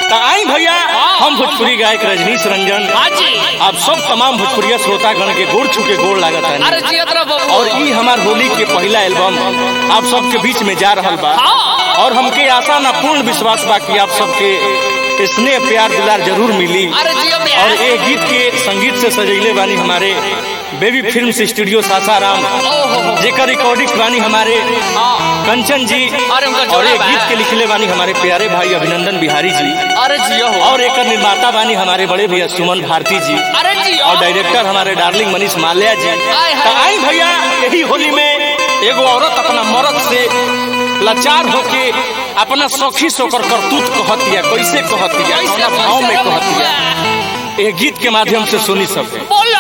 तो आई भैया हम भोजपुरी गायक रजनीश रंजन हाँ जी आप सब तमाम भोजपुरिया श्रोतागण के गोड़ छू के गोड़ लागत अरे है जियत रह बबू और ई हमार होली के पहला एल्बम आप सबके बीच में जा रहल बा और हमके आशा ना पूर्ण विश्वास बा कि आप सबके स्नेह प्यार दुलार जरूर मिली अरे जियो में और ये गीत के संगीत से सजैले बानी हमारे बेबी फिल्म स्टूडियो सासाराम जेकर रिकॉर्डिंग बानी हमारे कंचन जी अरे उनका और जोड़ा ये बा। गीत के लिखले बानी हमारे प्यारे भाई अभिनंदन बिहारी जी अरे जियो हो और एक निर्माता बानी हमारे बड़े भैया सुमन भारती जी अरे जियो और डायरेक्टर हमारे डार्लिंग मनीष माल्या जी हाय, हाय। तो आई भैया यही होली में एगो औरत अपना मर्द से लाचार होके अपना सखी सोकर करतूत कहतिया कैसे कहतिया कैसे अपना भाव में कैसे कहतिया ये गीत के माध्यम से सुनी सके बोलो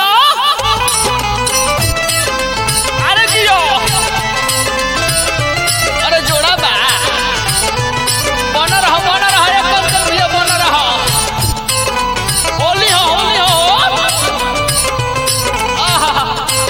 अरे जियो अरे जोड़ा बा बना रहो बना रहो एक कम कर भैया बना रहो होली हो होली हो आहा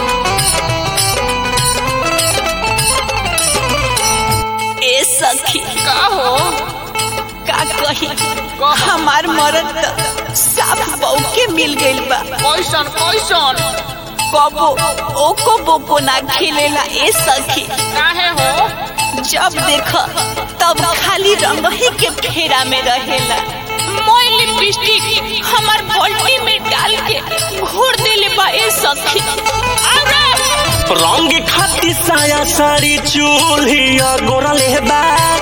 ए सखी का हो का कही हमार मरद त साफ बहू के मिल गइल बा कैसन कैसन कबो ओको बोको ना खेलेला ए सखी काहे हो जब देख तब खाली रंग ही के फेरा में रहेला मोय लिपस्टिक हमार बल्टी में डाल के घोर देले बा ए सखी अरे रंग खाती साया साड़ी चूल्हिया गोरल बा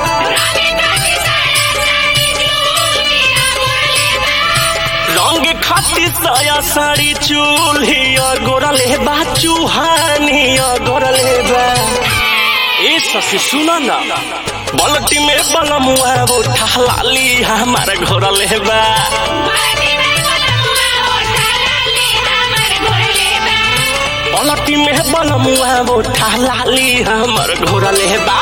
रंग खाती साया साड़ी चूल्हिया गोरल बा चूहानिया गोरल बा ए ससी सुना ना बलटी में बलमुआ वो ठहलाली हमार घोरल बा बलटी में बलमुआ वो ठहलाली हमार घोरल बा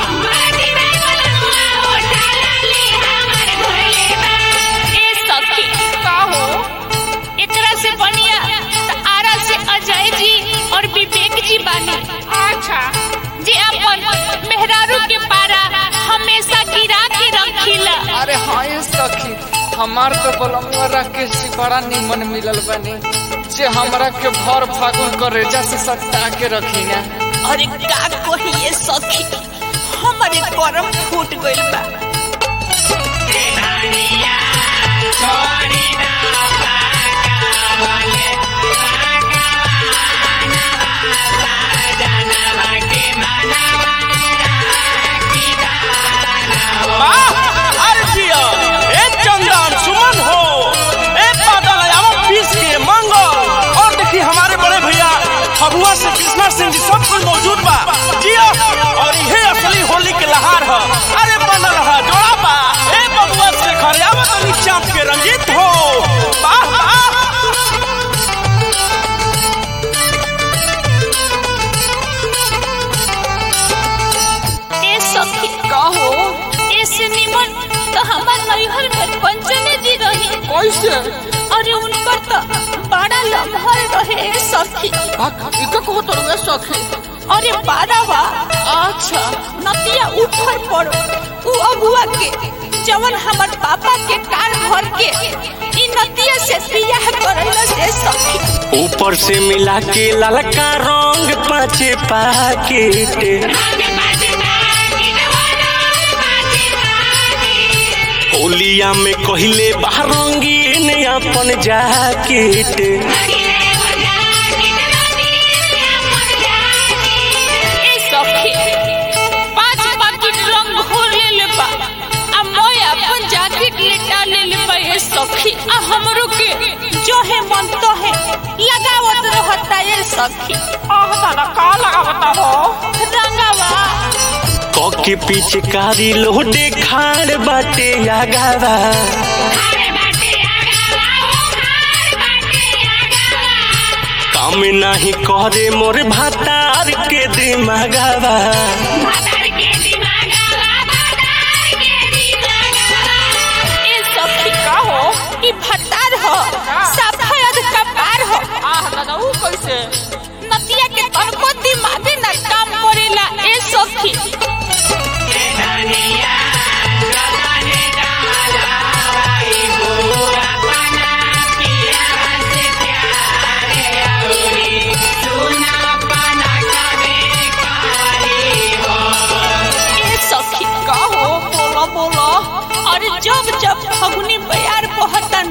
ए सखी का हो एकरा से बढ़िया त आरा से अजय जी और विवेक जी बानी अच्छा जे अपन मेहरारू के पारा हमेशा गिरा के रखिला अरे हाँ ये सखी हमार तो बलमुआ राकेश जी बड़ा निमन मिलल बनी जे हमरा के भर फागुन कर रेजा से सटा के रखी ना अरे का कहिए सखी हमारे करम फूट गइल बा अरे जिया, ए चंदन सुमन हो ए बादल आवत पीस के मंगल और देखी हमारे बड़े भैया फगुआ से कृष्णा सिंह जी सब कुछ मौजूद बा जिया और ये असली होली के लहार है अरे बन रहा जोड़ा बा ए बबुआ से खरे आवत अली चाप के रंजीत हो वाह वाह ए सखी का हो ऐसे निमन तो हमार नैहर में पंचमे जी रही कैसे अरे उनकर तो बड़ा लम्हर रहे ए सखी इका कहो तो रे सखी अरे बारहवा अच्छा नतिया ऊपर पड़ो उ अगुआ के जवन हमर पापा के कार भर के इ नतिया से बियाह करैला से सखी ऊपर से मिला के ललका रंग पाँचे पाकेट होलिया में कहले बारंगीन अपन जाकेट ए सखी पांच पाकिट रंग घोर ले ले बा आ मोय अपन जैकेट लेटा ले ले बा ए सखी आ हमरो के जो है मन तो है लगावत रहता ए सखी आह दादा का लगावता हो रंगावा कके पिचकारी लोडे खाड़ बाटे आगावा काम नाही करे मोर भातार के दिमागावा ए सखी का हो ई भतार हो सफेद कपार हो आह दादा ऊ कैसे नतिया के तनको दिमागे ना काम करेला ए सखी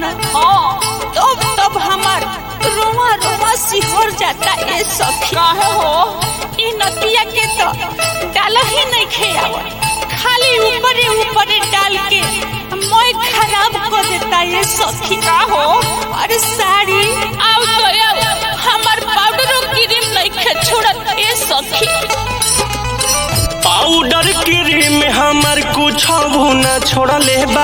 ना हाँ तब तब हमार रोमा रोमा सिहर जाता ए सखी काहे हो ई नतिया के तो डाल ही नहीं खेयाव खाली ऊपरे ऊपरे डाल के मैं खराब कर देता ये सखी का हो अरे साड़ी आओ तो आओ हमार पाउडरो क्रीम नहीं खे छोड़त ए सखी पाउडर क्रीम हमर कुछ न छोड़ले बा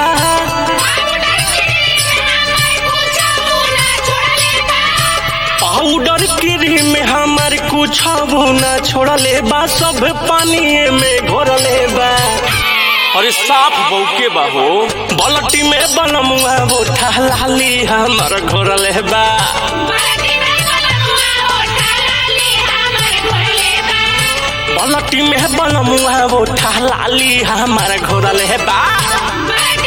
पाउडर क्रीम हमर कुछ न छोड़ले बा सब पानी में घोरले बा अरे साफ बौके बा हो बलटी में बनमुआ वो ठहलाली हमर घोरले बा बलटी में बनमुआ वो ठहलाली हमर घोरले बा बाटी